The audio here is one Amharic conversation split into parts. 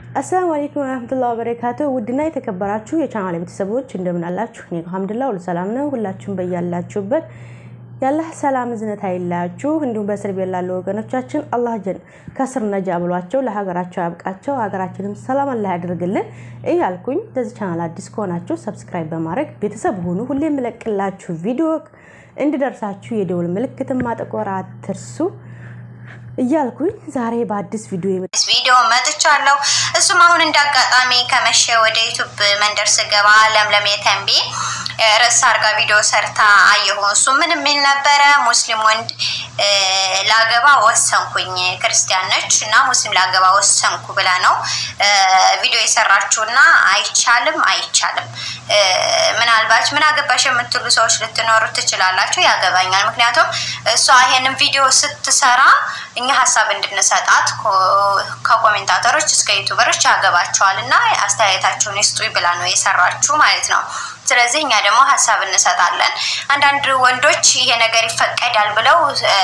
አሰላሙ አለይኩም ወረህመቱላሂ ወበረካቱ። ውድና የተከበራችሁ የቻናል ቤተሰቦች እንደምን አላችሁ? እኔ አልሐምዱሊላህ ሁሉ ሰላም ነው። ሁላችሁም በያላችሁበት የአላህ ሰላም እዝነት አይለያችሁ። እንዲሁም በእስር ቤት ላሉ ወገኖቻችን አላህ ጀን ከስር ነጃ ብሏቸው ለሀገራቸው ያብቃቸው፣ ሀገራችንም ሰላም አላህ ያደርግልን እያልኩኝ ለዚህ ቻናል አዲስ ከሆናችሁ ሰብስክራይብ በማድረግ ቤተሰብ ሁኑ። ሁሌ የምለቅላችሁ ቪዲዮ እንዲደርሳችሁ የደውል ምልክትን ማጠቆር አትርሱ እያልኩኝ ዛሬ በአዲስ ቪዲዮ ቪዲዮ መጥቻለሁ። እሱም አሁን እንዳጋጣሚ ከመሸ ወደ ዩቱብ መንደር ስገባ ለምለም የተንቢ ርዕስ አርጋ ቪዲዮ ሰርታ አየሁ። እሱ ምን የሚል ነበረ? ሙስሊም ወንድ ላገባ ወሰንኩኝ፣ ክርስቲያን ነች እና ሙስሊም ላገባ ወሰንኩ ብላ ነው ቪዲዮ የሰራችው እና አይቻልም፣ አይቻልም። ምናልባት ምን አገባሽ የምትሉ ሰዎች ልትኖሩ ትችላላችሁ። ያገባኛል። ምክንያቱም እሷ ይሄንን ቪዲዮ ስትሰራ እኛ ሀሳብ እንድንሰጣት ከኮሜንታተሮች እስከ ዩቱበሮች ያገባቸዋል እና አስተያየታቸውን ይስጡ ብላ ነው የሰራችሁ ማለት ነው። ስለዚህ እኛ ደግሞ ሀሳብ እንሰጣለን። አንዳንድ ወንዶች ይሄ ነገር ይፈቀዳል ብለው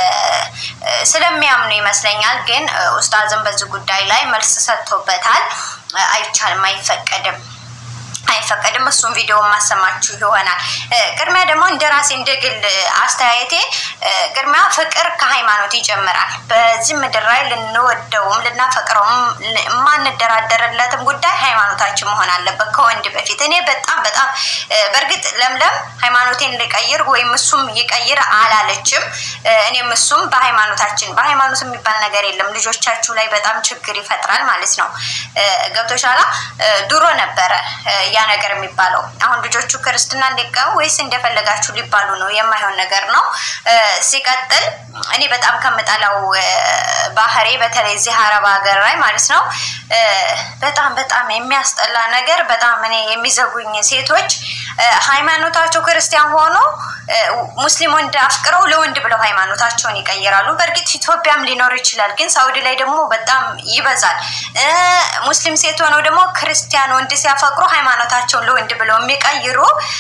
ስለሚያምኑ ይመስለኛል። ግን ኡስታዝም በዚህ ጉዳይ ላይ መልስ ሰጥቶበታል። አይቻልም፣ አይፈቀድም አይፈቀድም። እሱም ቪዲዮ ማሰማችሁ ይሆናል። ቅድሚያ ደግሞ እንደ ራሴ እንደ ግል አስተያየቴ ቅድሚያ ፍቅር ከሃይማኖት ይጀምራል። በዚህ ምድር ላይ ልንወደውም ልናፈቅረውም የማንደራደርለትም ጉዳይ ሃይማኖታችን መሆን አለበት ከወንድ በፊት። እኔ በጣም በጣም በእርግጥ ለምለም ሃይማኖቴን ልቀይር ወይም እሱም ይቀይር አላለችም። እኔም እሱም በሃይማኖታችን በሃይማኖት የሚባል ነገር የለም። ልጆቻችሁ ላይ በጣም ችግር ይፈጥራል ማለት ነው። ገብቶሻላ ድሮ ነበረ ያ ነገር የሚባለው አሁን ልጆቹ ክርስትና እንዲቀሙ ወይስ እንደፈለጋችሁ ሊባሉ ነው? የማይሆን ነገር ነው። ሲቀጥል እኔ በጣም ከምጠላው ባህሪ በተለይ እዚህ አረብ ሀገር ላይ ማለት ነው በጣም በጣም የሚያስጠላ ነገር በጣም እኔ የሚዘጉኝ ሴቶች ሃይማኖታቸው ክርስቲያን ሆኖ ሙስሊም ወንድ አፍቅረው ለወንድ ብለው ሃይማኖታቸውን ይቀይራሉ። በእርግጥ ኢትዮጵያም ሊኖር ይችላል፣ ግን ሳውዲ ላይ ደግሞ በጣም ይበዛል። ሙስሊም ሴት ሆነው ደግሞ ክርስቲያን ወንድ ሲያፈቅሩ ሃይማኖታቸውን ለወንድ ብለው የሚቀይሩ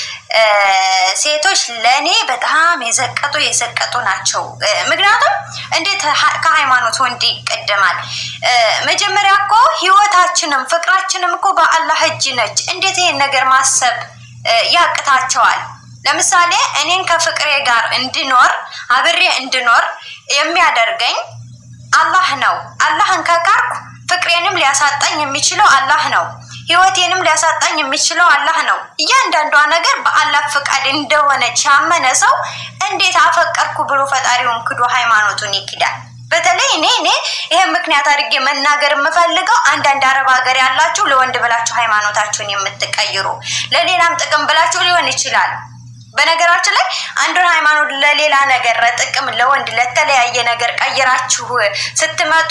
ሴቶች ለእኔ በጣም የዘቀጡ የዘቀጡ ናቸው። ምክንያቱም እንዴት ከሃይማኖት ወንድ ይቀደማል? መጀመሪያ እኮ ህይወታችንም ፍቅራችንም እኮ በአላህ እጅ ነች። እንዴት ይሄን ነገር ማሰብ ያቅታቸዋል? ለምሳሌ እኔን ከፍቅሬ ጋር እንድኖር አብሬ እንድኖር የሚያደርገኝ አላህ ነው። አላህን ከቃርኩ ፍቅሬንም ሊያሳጣኝ የሚችለው አላህ ነው። ህይወቴንም ሊያሳጣኝ የሚችለው አላህ ነው። እያንዳንዷ ነገር በአላህ ፍቃድ እንደሆነች ያመነ ሰው እንዴት አፈቀርኩ ብሎ ፈጣሪውን ክዶ ሃይማኖቱን ይክዳል? በተለይ እኔ እኔ ይሄን ምክንያት አድርጌ መናገር የምፈልገው አንዳንድ አረብ ሀገር ያላችሁ ለወንድ ብላችሁ ሃይማኖታችሁን የምትቀይሩ ለሌላም ጥቅም ብላችሁ ሊሆን ይችላል። በነገራችን ላይ አንዱን ሃይማኖት ለሌላ ነገር ጥቅም ለወንድ ለተለያየ ነገር ቀይራችሁ ስትመጡ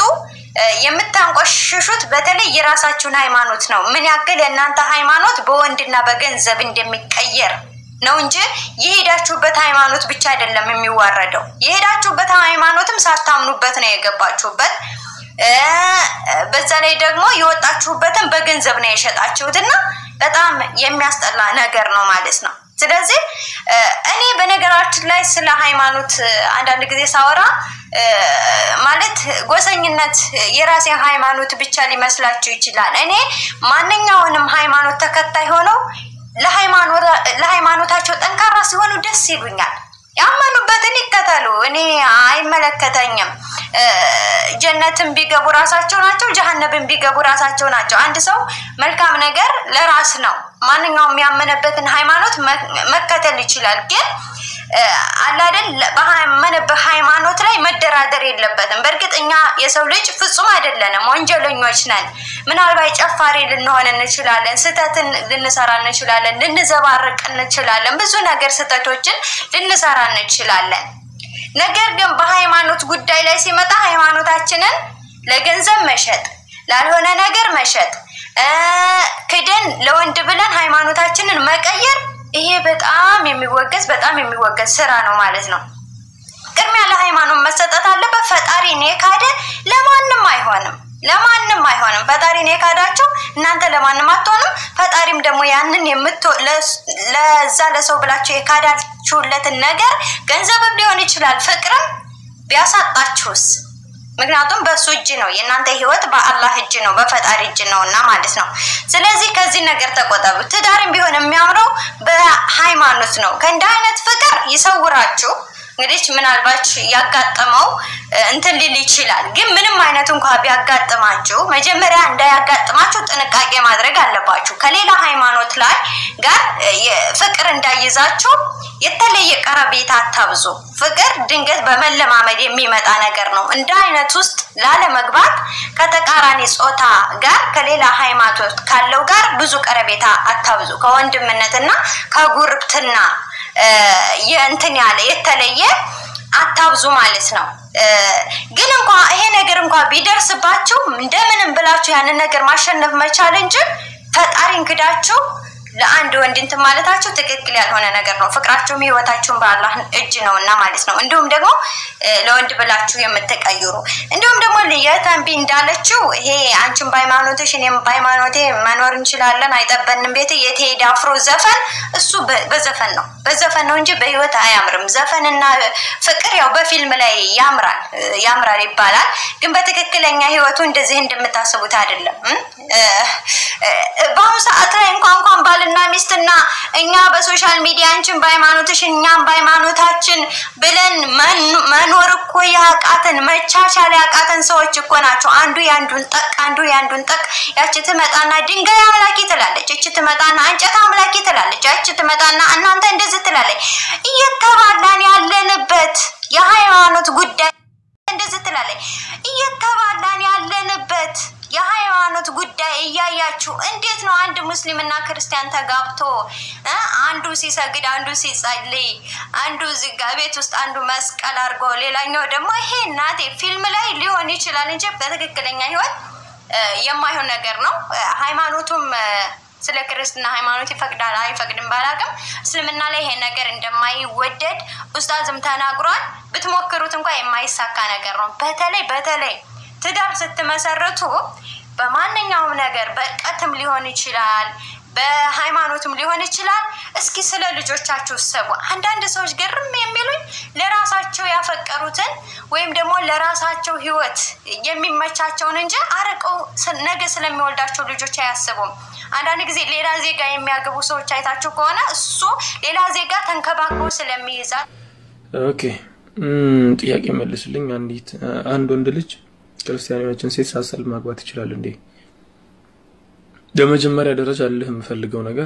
የምታንቆሽሹት በተለይ የራሳችሁን ሃይማኖት ነው። ምን ያክል የእናንተ ሃይማኖት በወንድና በገንዘብ እንደሚቀየር ነው እንጂ የሄዳችሁበት ሃይማኖት ብቻ አይደለም የሚዋረደው። የሄዳችሁበት ሃይማኖትም ሳታምኑበት ነው የገባችሁበት። በዛ ላይ ደግሞ የወጣችሁበትን በገንዘብ ነው የሸጣችሁት እና በጣም የሚያስጠላ ነገር ነው ማለት ነው። ስለዚህ እኔ በነገራችን ላይ ስለ ሃይማኖት አንዳንድ ጊዜ ሳወራ ማለት ጎሰኝነት የራሴን ሃይማኖት ብቻ ሊመስላችሁ ይችላል። እኔ ማንኛውንም ሃይማኖት ተከታይ ሆነው ለሃይማኖታቸው ጠንካራ ሲሆኑ ደስ ይሉኛል። ያመኑበትን ይከተሉ። እኔ አይመለከተኝም። ጀነትን ቢገቡ ራሳቸው ናቸው፣ ጀሀነብን ቢገቡ ራሳቸው ናቸው። አንድ ሰው መልካም ነገር ለራስ ነው። ማንኛውም ያመነበትን ሃይማኖት መከተል ይችላል። ግን አላደል ባመነበት ሃይማኖት ላይ መደራደር የለበትም። በእርግጥ እኛ የሰው ልጅ ፍጹም አይደለንም፣ ወንጀለኞች ነን። ምናልባት ጨፋሪ ልንሆን እንችላለን፣ ስህተትን ልንሰራ እንችላለን፣ ልንዘባርቅ እንችላለን፣ ብዙ ነገር ስህተቶችን ልንሰራ እንችላለን። ነገር ግን በሃይማኖት ጉዳይ ላይ ሲመጣ ሃይማኖታችንን ለገንዘብ መሸጥ፣ ላልሆነ ነገር መሸጥ፣ ክደን ለወንድ ብለን ሃይማኖታችንን መቀየር ይሄ በጣም የሚወገዝ በጣም የሚወገዝ ስራ ነው ማለት ነው። ቅድሚያ ለሃይማኖት መሰጠት አለበት። ፈጣሪን የካደ ለማንም አይሆንም፣ ለማንም አይሆንም። ፈጣሪን የካዳቸው እናንተ ለማንም አትሆንም። ፈጣሪም ደግሞ ያንን ለዛ ለሰው ብላችሁ የካዳችሁለትን ነገር ገንዘብም ሊሆን ይችላል ፍቅርም ቢያሳጣችሁስ ምክንያቱም በእሱ እጅ ነው። የእናንተ ህይወት በአላህ እጅ ነው፣ በፈጣሪ እጅ ነው እና ማለት ነው። ስለዚህ ከዚህ ነገር ተቆጠቡ። ትዳርም ቢሆን የሚያምረው በሃይማኖት ነው። ከእንደ አይነት ፍቅር ይሰውራችሁ። እንግዲህ ምናልባት ያጋጠመው እንትን ሊል ይችላል። ግን ምንም አይነት እንኳ ቢያጋጥማችሁ መጀመሪያ እንዳያጋጥማችሁ ጥንቃቄ ማድረግ አለባችሁ። ከሌላ ሃይማኖት ላይ ጋር ፍቅር እንዳይዛችሁ የተለየ ቀረቤታ አታብዙ። ፍቅር ድንገት በመለማመድ የሚመጣ ነገር ነው። እንደ አይነት ውስጥ ላለመግባት ከተቃራኒ ጾታ ጋር ከሌላ ሃይማኖት ካለው ጋር ብዙ ቀረቤታ አታብዙ። ከወንድምነትና ከጉርብትና የእንትን ያለ የተለየ አታብዙ ማለት ነው። ግን እንኳ ይሄ ነገር እንኳ ቢደርስባችሁ እንደምንም ብላችሁ ያንን ነገር ማሸነፍ መቻል እንጂ ፈጣሪን ክዳችሁ ለአንድ ወንድ እንትን ማለታችሁ ትክክል ያልሆነ ነገር ነው። ፍቅራችሁም ህይወታችሁም በአላህ እጅ ነው እና ማለት ነው። እንዲሁም ደግሞ ለወንድ ብላችሁ የምትቀይሩ እንዲሁም ደግሞ የተንቢ እንዳለችው ይሄ አንቺን በሃይማኖትሽ እኔም በሃይማኖቴ መኖር እንችላለን አይጠበንም ቤት የቴዲ አፍሮ ዘፈን እሱ በዘፈን ነው በዘፈን ነው እንጂ በህይወት አያምርም። ዘፈንና ፍቅር ያው በፊልም ላይ ያምራል ያምራል ይባላል፣ ግን በትክክለኛ ህይወቱ እንደዚህ እንደምታስቡት አይደለም። በአሁኑ ሰዓት ላይ እንኳን እንኳን ባልና ሚስትና እኛ በሶሻል ሚዲያ አንቺን በሃይማኖትሽ እኛም በሃይማኖታችን ብለን መኖር እኮ ያቃተን መቻቻል ያቃተን ሰዎች እኮ ናቸው። አንዱ የአንዱን ጠቅ አንዱ የአንዱን ጠቅ። ያቺ ትመጣና ድንጋይ አምላኪ ትላለች፣ እች ትመጣና እንጨት አምላኪ ትላለች፣ ያቺ ትመጣና እናንተ እንደዚህ ትላለች። እየተባላን ያለንበት የሃይማኖት ጉዳይ እንደዚህ ትላለች። እየተባላን ያለንበት የሃይማኖት ጉዳይ እያያችሁ እንዴት ነው አንድ ሙስሊምና ክርስቲያን ተጋብቶ አንዱ ሲሰግድ አንዱ ሲጸልይ አንዱ እዚህ ጋ ቤት ውስጥ አንዱ መስቀል አድርጎ ሌላኛው ደግሞ ይሄ እናቴ ፊልም ላይ ሊሆን ይችላል እንጂ በትክክለኛ ህይወት የማይሆን ነገር ነው። ሃይማኖቱም ስለ ክርስትና ሃይማኖት ይፈቅዳል አይፈቅድም ባላቅም እስልምና ላይ ይሄ ነገር እንደማይወደድ ኡስታዝም ተናግሯል። ብትሞክሩት እንኳ የማይሳካ ነገር ነው። በተለይ በተለይ ትዳር ስትመሰርቱ በማንኛውም ነገር በእርቀትም ሊሆን ይችላል፣ በሃይማኖትም ሊሆን ይችላል። እስኪ ስለ ልጆቻችሁ ሰቡ። አንዳንድ ሰዎች ግርም የሚሉኝ ለራሳቸው ያፈቀሩትን ወይም ደግሞ ለራሳቸው ህይወት የሚመቻቸውን እንጂ አርቀው ነገ ስለሚወልዳቸው ልጆች አያስቡም። አንዳንድ ጊዜ ሌላ ዜጋ የሚያገቡ ሰዎች አይታችሁ ከሆነ እሱ ሌላ ዜጋ ተንከባክቦ ስለሚይዛል። ኦኬ ጥያቄ መልስልኝ። አንዲት አንድ ወንድ ልጅ ክርስቲያኖችን ሴት ሳሰል ማግባት ይችላል እንዴ? በመጀመሪያ ደረጃ ልህ የምፈልገው ነገር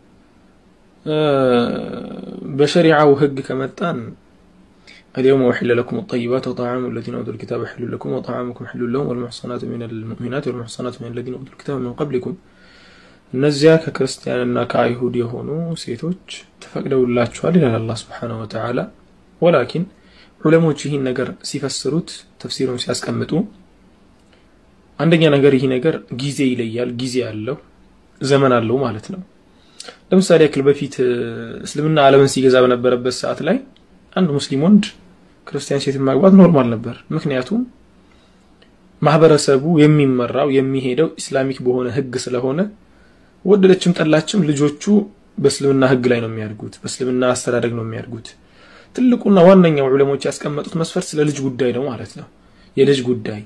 በሸሪዓው ህግ ከመጣን اليوم أحل لكم الطيبات وطعام الذين أوتوا الكتاب حل لكم وطعامكم حل لهم والمحصنات من المؤمنات والمحصنات من الذين أوتوا الكتاب من قبلكم እነዚያ ከክርስቲያንና ከአይሁድ የሆኑ ሴቶች ተፈቅደውላችኋል ይላል አላህ ስብሓነሁ ወተዓላ። ወላኪን ዑለሞች ይህን ነገር ሲፈስሩት ተፍሲሩን ሲያስቀምጡ አንደኛ ነገር ይህ ነገር ጊዜ ይለያል፣ ጊዜ አለው፣ ዘመን አለው ማለት ነው። ለምሳሌ ያክል በፊት እስልምና ዓለምን ሲገዛ በነበረበት ሰዓት ላይ አንድ ሙስሊም ወንድ ክርስቲያን ሴትን ማግባት ኖርማል ነበር። ምክንያቱም ማህበረሰቡ የሚመራው የሚሄደው ኢስላሚክ በሆነ ህግ ስለሆነ ወደደችም ጠላችም ልጆቹ በእስልምና ህግ ላይ ነው የሚያድጉት፣ በእስልምና አስተዳደግ ነው የሚያድጉት። ትልቁና ዋነኛው ዑለሞች ያስቀመጡት መስፈርት ስለ ልጅ ጉዳይ ነው ማለት ነው። የልጅ ጉዳይ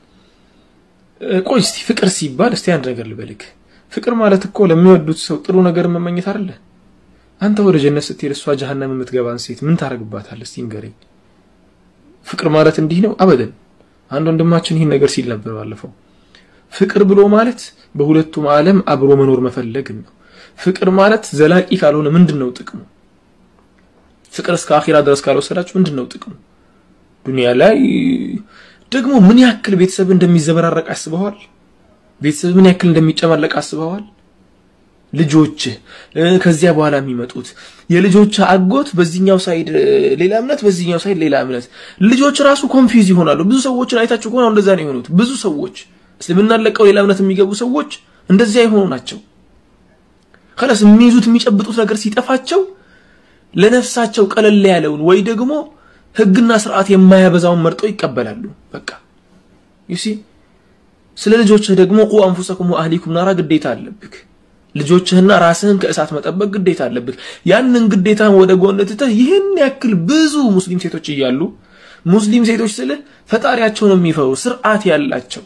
ቆይ እስቲ ፍቅር ሲባል እስቲ አንድ ነገር ልበልክ። ፍቅር ማለት እኮ ለሚወዱት ሰው ጥሩ ነገር መመኘት አይደለ? አንተ ወደ ጀነት ስትሄድ እሷ ጀሃነም የምትገባን ሴት ምን ታደርግባታለህ? እስቲ ንገረኝ። ፍቅር ማለት እንዲህ ነው? አበደን። አንድ ወንድማችን ይህን ነገር ሲል ነበር ባለፈው። ፍቅር ብሎ ማለት በሁለቱም ዓለም አብሮ መኖር መፈለግ ነው። ፍቅር ማለት ዘላቂ ካልሆነ ምንድን ነው ጥቅሙ? ፍቅር እስከ አኺራ ድረስ ካልወሰዳችሁ ምንድን ነው ጥቅሙ? ዱንያ ላይ ደግሞ ምን ያክል ቤተሰብ እንደሚዘበራረቅ አስበዋል? ቤተሰብ ምን ያክል እንደሚጨማለቅ አስበዋል? ልጆች ከዚያ በኋላ የሚመጡት የልጆች አጎት በዚህኛው ሳይድ ሌላ እምነት፣ በዚህኛው ሳይድ ሌላ እምነት። ልጆች ራሱ ኮንፊውዝ ይሆናሉ። ብዙ ሰዎችን አይታችሁ ከሆነ እንደዛ ነው የሆኑት። ብዙ ሰዎች እስልምናን ለቀው ሌላ እምነት የሚገቡ ሰዎች እንደዚያ የሆኑ ናቸው። ከላስ የሚይዙት የሚጨብጡት ነገር ሲጠፋቸው ለነፍሳቸው ቀለል ያለውን ወይ ደግሞ ህግና ስርዓት የማያበዛውን መርጠው ይቀበላሉ። በቃ ዩሲ ስለ ልጆችህ ደግሞ ቁ አንፉሰኩም ወአህሊኩም ናራ ግዴታ አለብክ። ልጆችህና ራስህን ከእሳት መጠበቅ ግዴታ አለብክ። ያንን ግዴታን ወደ ጎን ትተህ ይህን ያክል ብዙ ሙስሊም ሴቶች እያሉ ሙስሊም ሴቶች ስልህ ፈጣሪያቸውን የሚፈሩ ስርዓት ያላቸው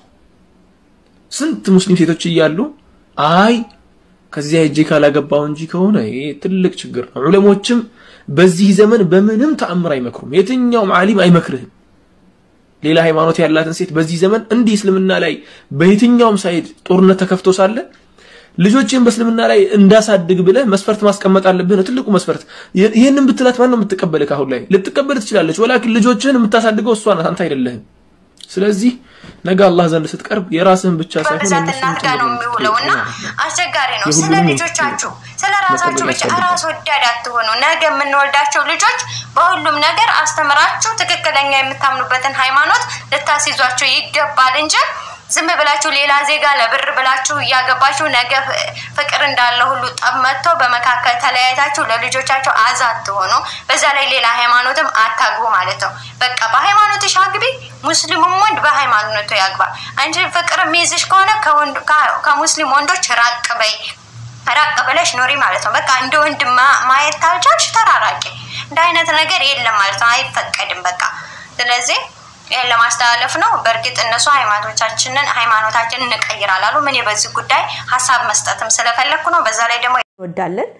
ስንት ሙስሊም ሴቶች እያሉ አይ ከዚያ ሄጄ ካላገባው እንጂ ከሆነ ይሄ ትልቅ ችግር ነው። ዑለሞችም በዚህ ዘመን በምንም ተአምር አይመክሩም። የትኛውም ዓሊም አይመክርህም። ሌላ ሃይማኖት ያላትን ሴት በዚህ ዘመን እንዲህ እስልምና ላይ በየትኛውም ሳይድ ጦርነት ተከፍቶ ሳለ ልጆችን በእስልምና ላይ እንዳሳድግ ብለህ መስፈርት ማስቀመጥ አለብህ ነው ትልቁ መስፈርት። ይህንን ብትላት ማን ነው የምትቀበልህ? ካሁን ላይ ልትቀበል ትችላለች። ወላኪን ልጆችህን የምታሳድገው እሷ ናት፣ አንተ አይደለህም። ስለዚህ ነገ አላህ ዘንድ ስትቀርብ የራስህን ብቻ ሳይሆን በብዛት የእነሱን እናት ጋር ነው የሚውለው እና አስቸጋሪ ነው። ስለ የሁሉንም ልጆቻችሁ ስለ ራሳችሁ ብቻ ያስፈልጋል። ራስ ወዳድ አትሆኑ። ነገ የምንወልዳቸው ልጆች በሁሉም ነገር አስተምራችሁ ትክክለኛ የምታምኑበትን ሃይማኖት ልታስይዟቸው ይገባል እንጂ ዝም ብላችሁ ሌላ ዜጋ ለብር ብላችሁ እያገባችሁ ነገ ፍ- ፍቅር እንዳለ ሁሉ ጠብ መጥቶ በመካከል ተለያይታችሁ ለልጆቻቸው አዛ አትሆኑ። በዛ ላይ ሌላ ሃይማኖትም አታግቡ ማለት ነው። በቃ በሃይማኖትሽ አግቢ፣ ሙስሊሙም ወንድ በሃይማኖቱ ያግባ። አንቺ ፍቅር የሚይዝሽ ከሆነ ከወንድ- ከ- ከሙስሊም ወንዶች ራቅ በይ ራቅ ብለሽ ኑሪ ማለት ነው። በቃ እንደ ወንድ ማ- ማየት ካልቻልሽ ተራራቂ። እንደ አይነት ነገር የለም ማለት ነው፣ አይፈቀድም። በቃ ስለዚህ ይህን ለማስተላለፍ ነው። በእርግጥ እነሱ ሃይማኖታችንን ሃይማኖታችንን እንቀይራል አሉ። እኔ በዚህ ጉዳይ ሀሳብ መስጠትም ስለፈለግኩ ነው። በዛ ላይ ደግሞ እንወዳለን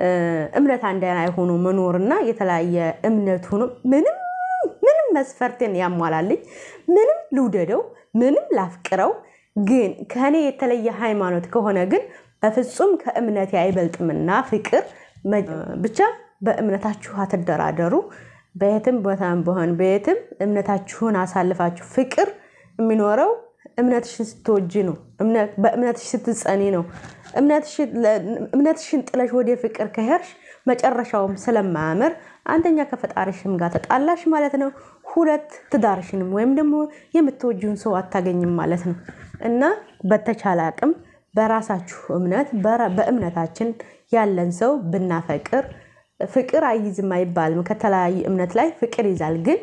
እምነት አንድ አይነት ሆኖ መኖርና የተለያየ እምነት ሆኖ ምንም ምንም መስፈርትን ያሟላልኝ ምንም ልውደደው ምንም ላፍቅረው ግን ከእኔ የተለየ ሃይማኖት ከሆነ ግን በፍጹም ከእምነቴ አይበልጥምና ፍቅር መ- ብቻ በእምነታችሁ አትደራደሩ። በየትም ቦታም በሆን በየትም እምነታችሁን አሳልፋችሁ ፍቅር የሚኖረው እምነትሽን ስትወጂ ነው። እምነት- በእምነትሽ ስትጸኒ ነው። እምነትሽን ለ- እምነትሽን ጥለሽ ወደ ፍቅር ከሄድሽ መጨረሻውም ስለማያምር አንደኛ ከፈጣሪሽም ጋር ተጣላሽ ማለት ነው። ሁለት ትዳርሽንም ወይም ደግሞ የምትወጂውን ሰው አታገኝም ማለት ነው እና በተቻለ አቅም በራሳችሁ እምነት በራ- በእምነታችን ያለን ሰው ብናፈቅር ፍቅር አይይዝም አይባልም። ከተለያየ እምነት ላይ ፍቅር ይዛል። ግን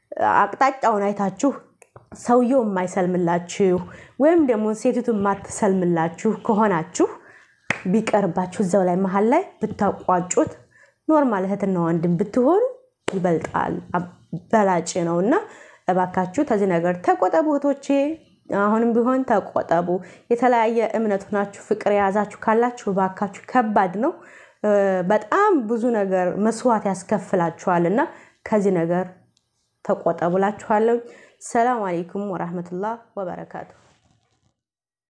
አቅጣጫውን አይታችሁ ሰውየው የማይሰልምላችሁ ወይም ደግሞ ሴቲቱ የማትሰልምላችሁ ከሆናችሁ ቢቀርባችሁ እዛው ላይ መሀል ላይ ብታቋጩት ኖርማል እህትና ወንድም ብትሆኑ ይበልጣል፣ አብ- በላጭ ነው እና እባካችሁ ከዚህ ነገር ተቆጠቡ እህቶቼ። አሁንም ቢሆን ተቆጠቡ። የተለያየ እምነት ሆናችሁ ፍቅር የያዛችሁ ካላችሁ እባካችሁ ከባድ ነው። እ፣ በጣም ብዙ ነገር መስዋዕት ያስከፍላችኋል እና ከዚህ ነገር ተቆጠቡላችኋለሁ። ሰላም አሌይኩም ወራህመቱላህ ወበረካቱ።